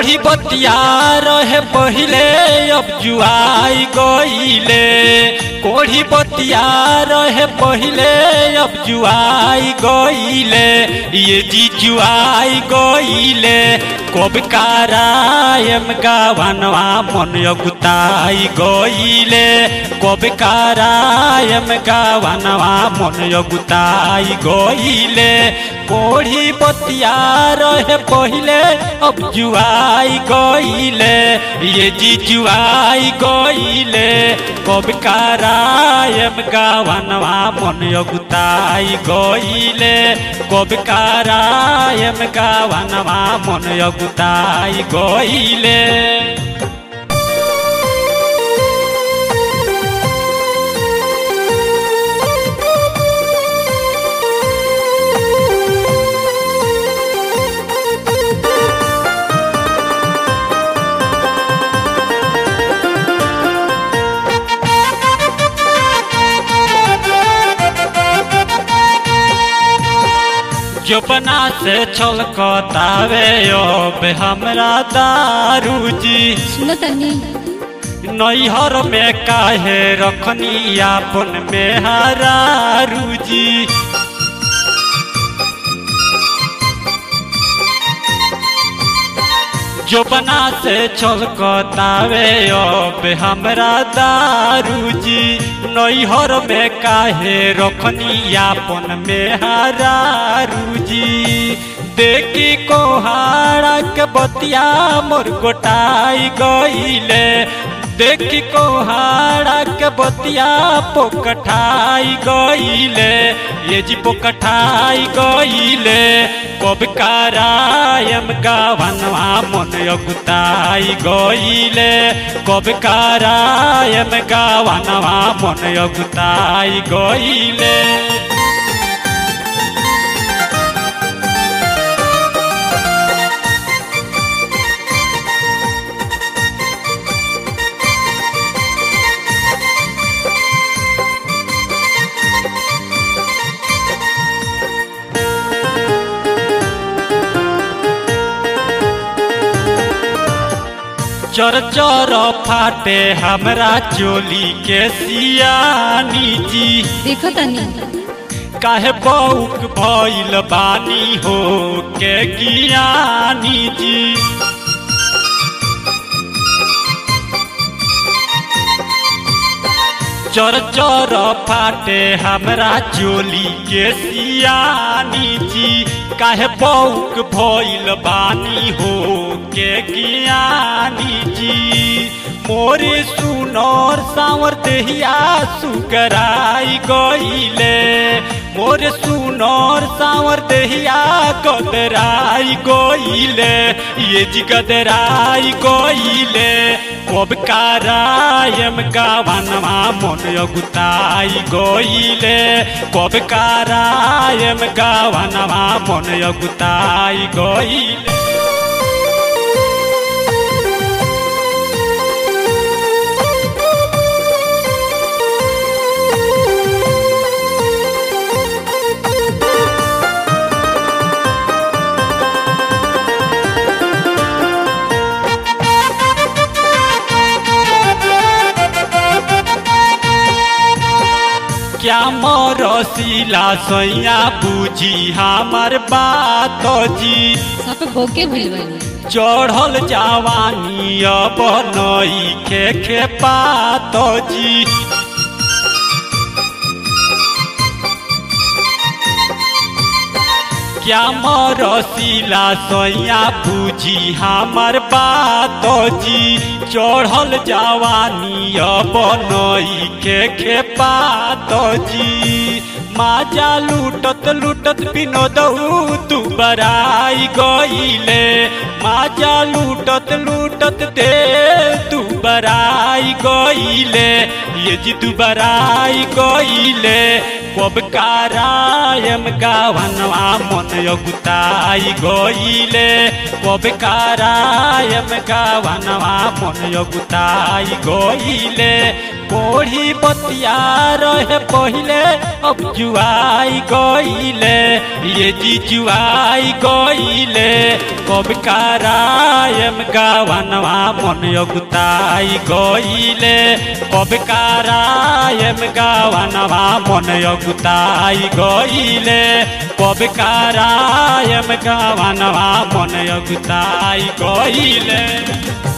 कोढ़ी बतिया रहे पहिले अब जुआई गईले कोढ़ी बतिया रहे पहिले अब जुआई गईले ये जी जुआई गईले कब कारायम गावनवा मन अगुताई गईले कब कारायम गावनवा मन अगुताई गईले कोढ़ी बतिया रहे पहिले अब जुआई गईले ये जी जुआई गईले कब कारायम गावनवा मन अगुताई गईले कब कारायम गावनवा मन अगुताई गईले जोपना से छलकतावे अब हमरा दारूजी सुनो तनी नैहर में काहे रखनी आपन में हरारूजी जोपना से छलकतावे अब हमरा दारूजी नैहर में काहे रखनी आपन में हरारूजी देखी कोहाड़ा के बतिया मोर गोटाई गईले देखी कोहाड़ा के बतिया पोकठाई गईले ये जी पोकठाई गईले कब कारायम गावनवा मन अगुताई गईले कब कारायम गावनवा मन अगुताई गईले चर चर फाटे हमरा चोली के सियानी जी देखो तनी काहे बौक भइल बानी हो के ज्ञानी जी चर चर फाटे हमरा चोली के सियानी जी काहे बौक भइल बानी हो के ज्ञानी जी मोरे सुनर सावर देहिया सुगराई गईले मोरे सुनर सावर देहिया गदराई गईले ये जी गदराई गईले कब कारायम गावनवा मन अगुताई गईले कब कारायम गावनवा मन अगुताई गईले क्या मरसिला सैया बुझी हमार बात जी सब भोके भइल बानी चढ़ल जवानी अब नई खे खे पात जी क्या मरसिला सैया बुझी हमार बात जी चढ़ल जवानी अब नई खे खे पात जी माजा लूटत लूटत विनोदऊ तू बराई गईले माजा लूटत लूटत दे तू बराई गईले ये जी तू बराई गईले कब कारायम गावनवा मन अगुताई गईले कब कारायम गावनवा मन अगुताई गईले कोढ़ी बतिया रहे पहिले अब जुआई गईले ये जी जुआई गईले कब करायम गावनवा मन अगुताई गईले कब करायम गावनवा मन अगुताई गईले कब करायम गावनवा मन अगुताई गईले